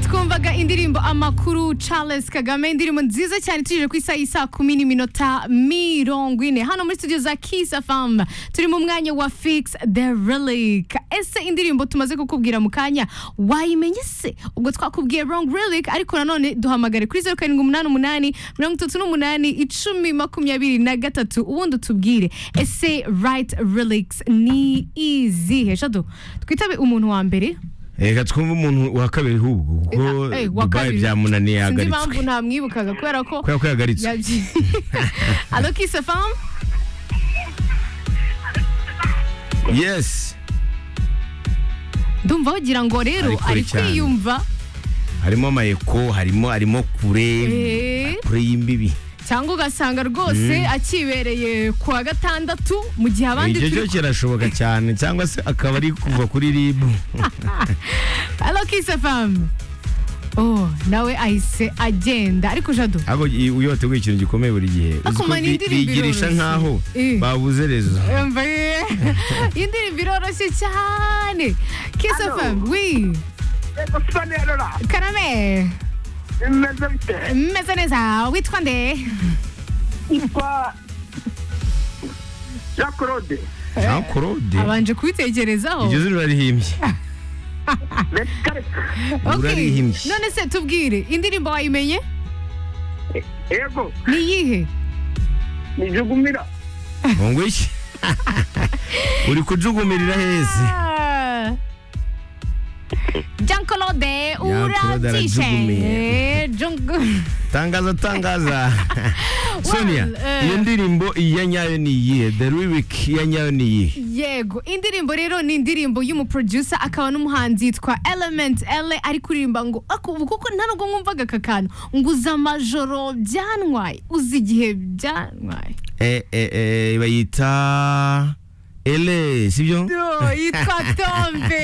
yabaga indirimbo amakuru Charles Kagame indirimbo nziza cyane tuje ku isaha y'isa kumi n'iminota mirongo ine hano muri studio za Kiss FM turi mu mwanya wa Fix the Relic ese indirimbo tumaze kukubwira mu kanya wayimenye se ubwo twakubwiye Wrong Relic ariko nanone duhamagare kuri zeru karindwi umunani umunani mirongo itatu n'umunani icumi makumyabiri na gatatu ubundi utubwire ese Right Relics ni izihe shadu twitabe umuntu wa mbere reka twumve umuntu wa kabiri hubwo kuko Eh, eh, wa dubayi kabiri. byamunaniye sinzi yahagaritswe impamvu ntamwibukaga kubera ko kubera ko yahagaritswe yabyi alo Kiss FM yes ndumva wagira ngo rero Ari kure ari cyane. kwiyumva harimo amayeko harimo arimo kure eh, kure y'imbibi cyangwa ugasanga rwose akibereye ku wa gatandatu mu gihe abandi icyo cyo turi kirashoboka cyane cyangwa se akaba ari kuva kuri ribu alo Kiss FM oh nawe ahise agenda ariko jado ariko i- iyo wateguye ikintu gikomeye buri gihe uzi ko Akumana bi- indirimbo bigirisha iroroshye. nkaho Eh. babuze rezo yumva ye indirimbo iroroshye cyane Kiss Alo. FM wi Ego siba nerora karame imeze bite meze neza witwa nde yitwa jean claude jean claude abanje kubitekerezaho iryo zuru rarihimbye reka reka okay. urarihimbye none se tubwire indirimbo wayimenye ego ni iyihe nijugumira ngo iki uri kujugumirira heze Ah. Jean Claude Jean Claude arajugumiye. urabyishe tangaza tangaza sonia Well, eh. iyo ndirimbo iya nyayo ni iyihe the lyric iya nyayo ni iyihe yego indirimbo rero ni indirimbo y'umuproducer akaba n'umuhanzi yitwa Element L ari kuririmba ngo "Ako, ubu kuko nta nubwo mwumvaga aka kantu ngo uzi amajoro byantwaye uzi igihe byantwaye Eh, eh, eh, bayita ele sibyo Yo, yitwa Tombe